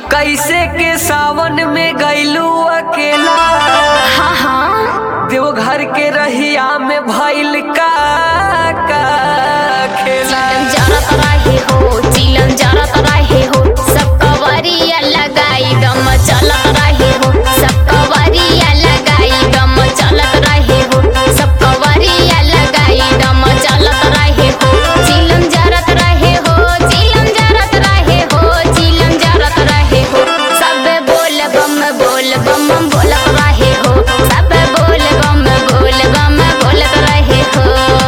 कैसे के सावन में गैलू अकेला हाँ हाँ देवघर के रहिया में भइल का का खेला चिलम जरत रहे हो चिलम जरत रहे हो सब कवरिया लगाई दम चलत रहे हो सब कवरिया लगाई दम चलत रहे हो सब कवरिया लगाई दम चलत रहे हो चिलम जरत रहे हो चिलम जरत रहे हो चिलम जरत रहे हो सब बोल बम बोल बम बोलत रहे हो सब बोल बम बोल बम बोलत रहे हो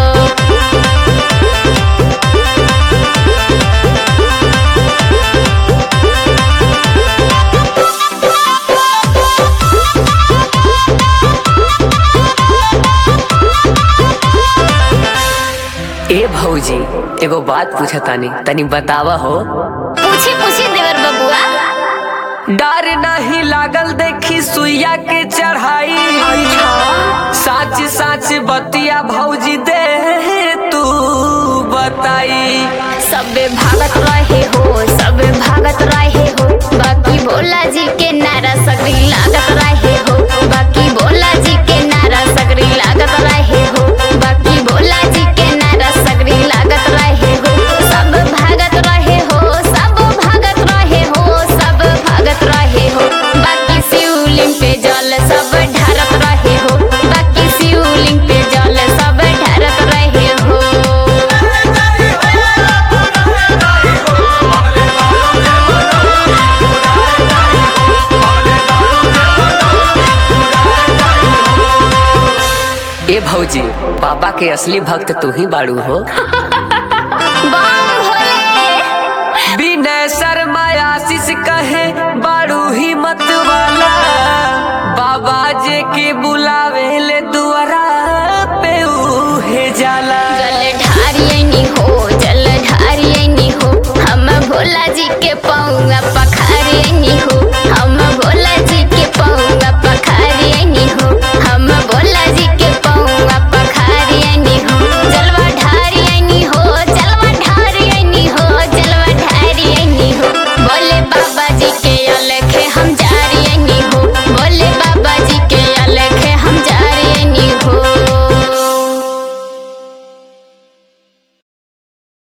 ए भौजी एगो बात पूछा तानी तनी बतावा हो पूछी पूछी देवर बबुआ डर नहीं लागल देखी सुइया के चढ़ाई साच साच बतिया भौजी दे तू बताई सबे भागत रहे हो सबे भागत रहे हो बाकी भोला जी के नारा सगरी लागत रहे हो बाकी भोला जी के नारा सगरी लागत रहे हो बाकी भोला जी के नारा सगरी लागत रहे हो सब भागत रहे हो सब भागत रहे हो सब भागत रहे हो बाकी शिवलिंग पे जल सब ढारत रहे हो बाकी शिवलिंग पे जल सब ढारत रहे हो ए भौजी बाबा के असली भक्त तू ही बाड़ू हो